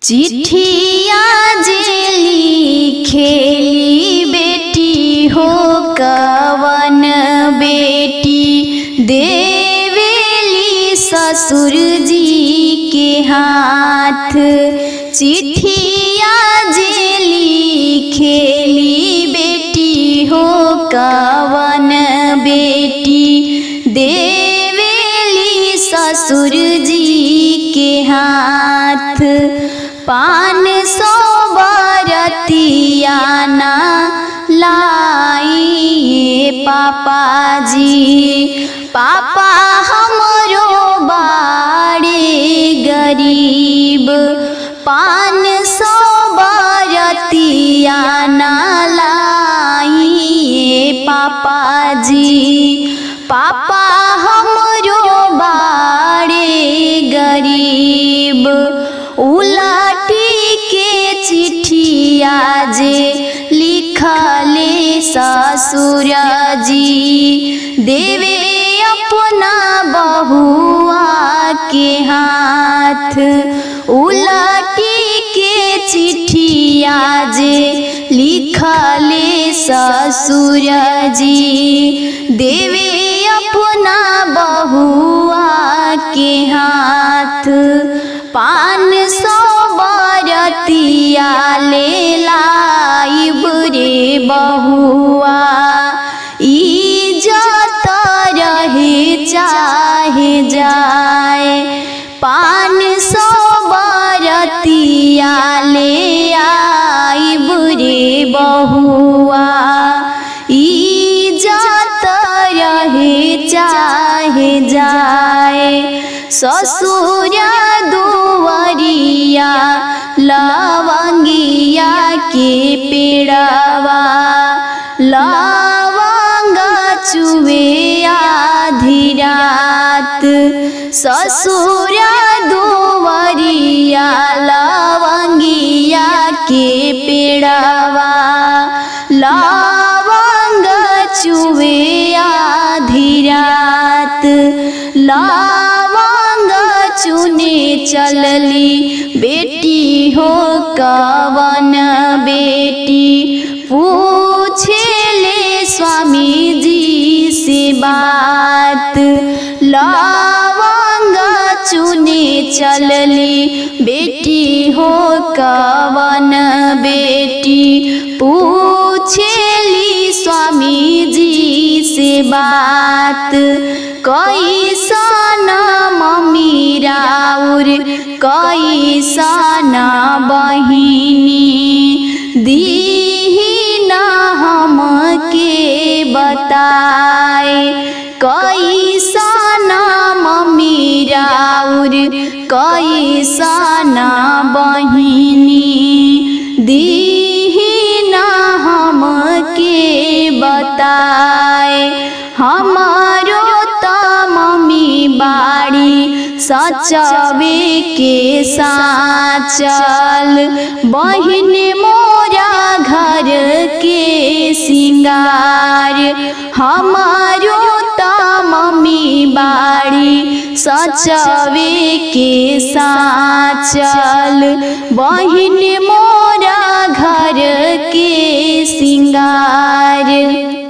चिट्ठिया जे लिखेली बेटी हो कवन बेटी देवेली ससुर जी के हाथ चिट्ठिया जे लिखेली बेटी हो कवन बेटी देवेली ससुर जी के हाथ पान सौ बरतिया ना लाइए पापा जी पापा हमरो बाड़े गरीब पान सौ बरतिया ना लाइए पापा जी पापा हमरो बाड़े गरीब उलाटी के चिट्ठिया जे लिखले ससुर जी देवे अपना बहुआ के हाथ उलाटी के चिट्ठिया जे लिखले ससुर जी देवे अपना बहुआ के हाथ पान सौ बरतिया ले लाइब रे बहुआ इज्जत रहे चाहे जाए पान सौ बरतिया ले आइब रे बहुआ इज्जत रहे चाहे जाए ससुर दुवरिया लवंगिया के पेड़वा लवंग चुवे आधी रात ससुर दुवरिया लवंगिया के पेड़वा लवंग चुवे आधी रात लवंग चुने चलली बेटी हो कवन बेटी पूछेले स्वामी जी से बात लवंग चुने चलली बेटी हो कवन बेटी पूछेली स्वामी जी से बात कैसन मम्मी राउर कैसन बहिनी दीही न हमके बताए कैसन मम्मी राउर कैसन बहिनी दीही न हमके बताए हमारो त मम्मी बाड़ी सचवे के साचल बहिन मोरा घर के सिंगार हमारो त मम्मी बाड़ी सचवे के साचल बहिन मोरा घर के सिंगार